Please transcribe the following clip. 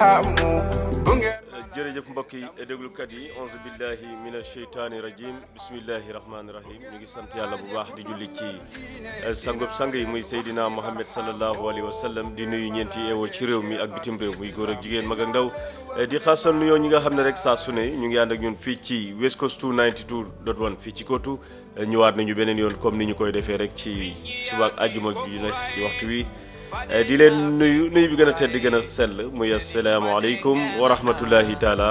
barhamu bu ngeen jërëjëf mbokk yi déglukat yi onze billahi min asheytaani rajim bismillahi rahmaani rahim ñu ngi sant yàlla bu baax di julli ci sangub sang yi muy Seydina Mohamed sallallahu alayhi wa sallam di nuyu ñeenti eewoo ci réew mi ak bitim réew muy góor ak jigéen mag ak ndaw di xaasal nuyoo ñi nga xam ne rek saa su ne ñu ngi ànd ak ñun fii ci West Coast 292.1 fii ci Kotu ñëwaat nañu beneen yoon comme ni ñu koy defee rek ci suba ak àjjuma bi nag ci waxtu wi di leen nuyu nuyu bi gën a tedd di gën a sell muy asalaamaaleykum wa rahmatullahi taala